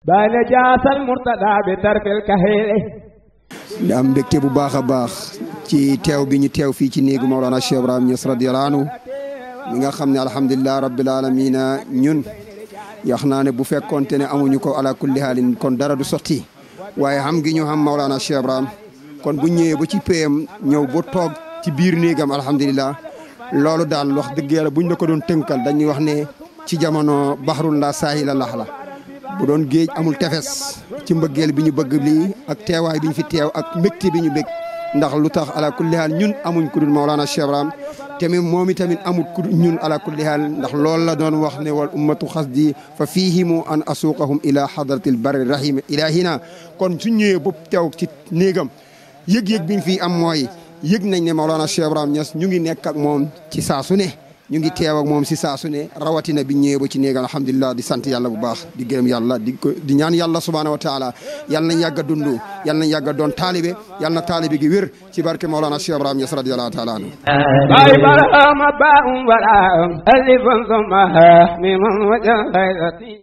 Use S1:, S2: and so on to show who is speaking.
S1: بان جاس المرتدى بترك الكهيل
S2: di am mbégte bu baax a baax ci teew bi ñu teew fii ci néegu Mawlana Cheikh Ibrahim Niass radiyallahu anhu mi nga xam ne alhamdulilah rabbil alamina ñun yax naa ne bu fekkoonte ne amuñu ko ala kulli haalin kon dara du sotti waaye xam gi ñu xam Mawlana Cheikh Ibrahim kon bu ñëwee ba ci payam ñëw ba toog ci biir néegam alhamdulilah loolu daal wax dëgg yàlla buñ la ko doon tënkal dañuy wax ne ci jamono baxrun la saahila lax la bu doon géej amul tefes ci mbëggeel bi ñu bëgg lii ak teewaay bi ñu fi teew ak mbégte bi ñu bég ndax lu tax ala kulli haal ñun amuñ ku dul Mawlana Cheikh Ibrahim tamit moom itamit amul ku dul ñun ala kulli haal ndax loolu la doon wax ne wal ummatu xasdi fa fiihimu an asuuqahum ila hadratil barri rahim ilahina kon su ñëwee ba teew ci néegam yëg-yëg bi ñu fi am mooy yëg nañ ne Mawlana Cheikh Ibrahim Niass ñu ngi nekk ak moom ci saa su ne ñu ngi teew ak moom si saa su ne rawatina bi ñëwee ba ci néegam alhamdulilah di sant yàlla bu baax di gërëm yàlla di ko di ñaan yàlla subhaanahu wa taala yàlla nañ yàgg a dund yàlla nañ yàgg a doon taalibe yàlla na taalibe gi wér ci barke Mawlana Cheikh Ibrahim Niass radiyallahu taala anhu
S1: باي برهام باء وراء ألف ثم ها ميم وجه غيرتي